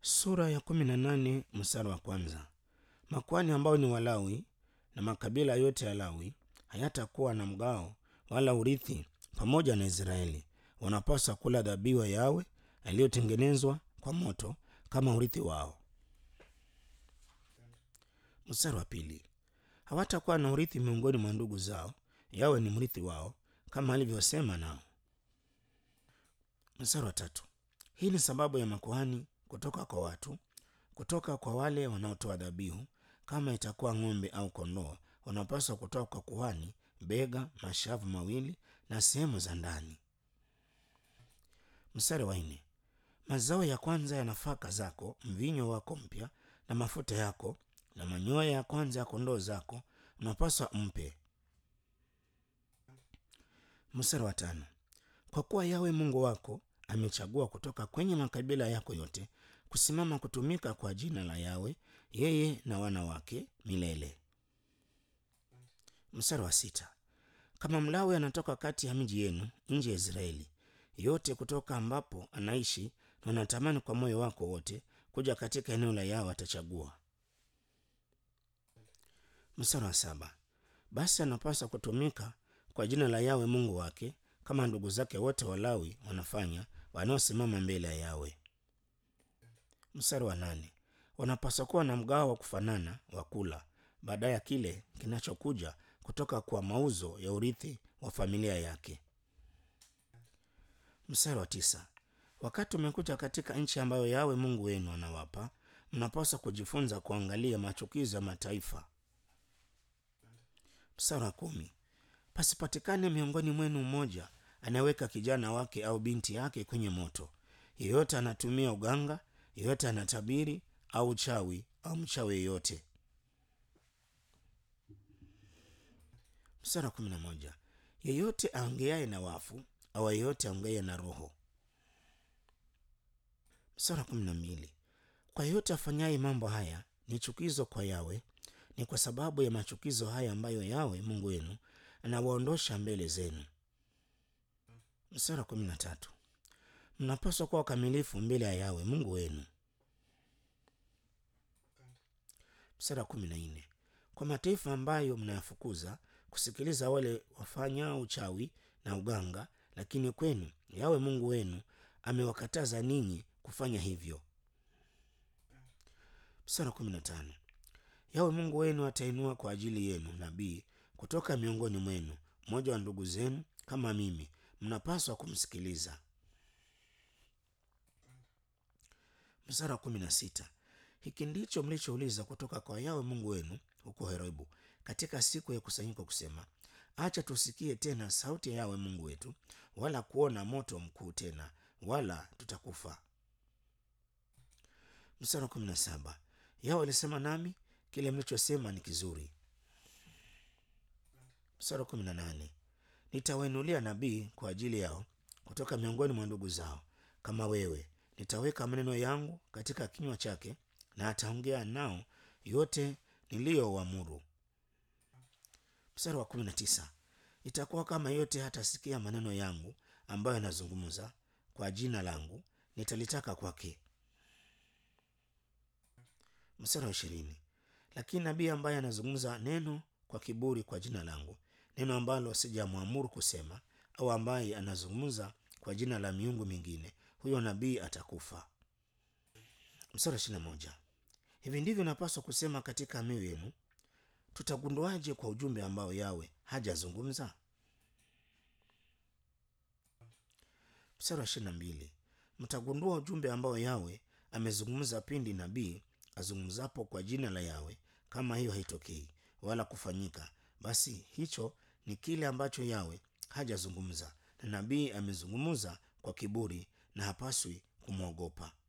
Sura ya kumi na nane mstari wa kwanza. Makuhani ambao ni Walawi na makabila yote ya Lawi hayatakuwa na mgao wala urithi pamoja na Israeli. Wanapaswa kula dhabihu ya Yawe yaliyotengenezwa kwa moto kama urithi wao. Mstari wa pili. Hawatakuwa na urithi miongoni mwa ndugu zao, Yawe ni mrithi wao kama alivyosema nao. Mstari wa tatu. Hii ni sababu ya makuhani kutoka kwa watu, kutoka kwa wale wanaotoa dhabihu. Kama itakuwa ng'ombe au kondoo, wanapaswa kutoa kwa kuhani bega, mashavu mawili na sehemu za ndani. Mstari wa nne. Mazao ya kwanza ya nafaka zako, mvinyo wako mpya na mafuta yako na manyoya ya kwanza ya kondoo zako unapaswa mpe. Mstari wa tano. Kwa kuwa Yawe Mungu wako amechagua kutoka kwenye makabila yako yote kusimama kutumika kwa jina la Yawe, yeye na wana wake milele. Mstari wa sita. Kama Mlawi anatoka kati ya miji yenu nje ya Israeli yote, kutoka ambapo anaishi na anatamani kwa moyo wako wote kuja katika eneo la Yawe, atachagua. Mstari wa saba. Basi anapaswa kutumika kwa jina la Yawe Mungu wake kama ndugu zake wote Walawi wanafanya wanaosimama mbele ya Yawe. Mstari wa nane. Wanapaswa kuwa na mgao wa kufanana wa kula baada ya kile kinachokuja kutoka kwa mauzo ya urithi wa familia yake. Mstari wa tisa. Wakati umekuja katika nchi ambayo Yawe Mungu wenu anawapa, mnapaswa kujifunza kuangalia machukizo ya mataifa. Mstari wa kumi. Pasipatikane miongoni mwenu mmoja anayeweka kijana wake au binti yake kwenye moto. Yeyote anatumia uganga, yeyote anatabiri au uchawi au mchawi yeyote. Mstari wa kumi na moja. Yeyote aongeaye na wafu au yeyote aongeaye na roho. Mstari wa kumi na mbili. Kwa yeyote afanyaye mambo haya ni chukizo kwa Yawe, ni kwa sababu ya machukizo haya ambayo Yawe Mungu wenu anawaondosha mbele zenu. Mstari wa kumi na tatu. Mnapaswa kuwa wakamilifu mbele ya Yawe Mungu wenu. Mstari wa kumi na nne. Kwa mataifa ambayo mnayafukuza kusikiliza wale wafanya uchawi na uganga, lakini kwenu Yawe Mungu wenu amewakataza ninyi kufanya hivyo. Mstari wa kumi na tano. Yawe Mungu wenu atainua kwa ajili yenu nabii kutoka miongoni mwenu, mmoja wa ndugu zenu kama mimi, mnapaswa kumsikiliza. Mstari wa kumi na sita. Hiki ndicho mlichouliza kutoka kwa Yawe Mungu wenu huko Horebu katika siku ya kusanyiko kusema, acha tusikie tena sauti ya Yawe Mungu wetu, wala kuona moto mkuu tena, wala tutakufa. Mstari wa kumi na saba. Yawe alisema nami, kile mlichosema ni kizuri. Mstari wa kumi na nane. Nitawainulia nabii kwa ajili yao kutoka miongoni mwa ndugu zao kama wewe, nitaweka maneno yangu katika kinywa chake, na ataongea nao yote niliyowaamuru. Mstari wa kumi na tisa. Itakuwa kama yote hatasikia maneno yangu ambayo yanazungumza kwa jina langu, nitalitaka kwake. Mstari wa ishirini. Lakini nabii ambaye anazungumza neno kwa kiburi kwa jina langu, neno ambalo sijamwamuru kusema, au ambaye anazungumza kwa jina la miungu mingine, huyo nabii atakufa. Mstari wa ishirini na moja. Hivi ndivyo napaswa kusema katika mioyo yenu, tutagunduaje kwa ujumbe ambao Yawe hajazungumza? Mstari wa ishirini na mbili. Mtagundua ujumbe ambao Yawe amezungumza pindi nabii azungumzapo kwa jina la Yawe. Kama hiyo haitokei wala kufanyika, basi hicho ni kile ambacho Yawe hajazungumza, na nabii amezungumza kwa kiburi, na hapaswi kumwogopa.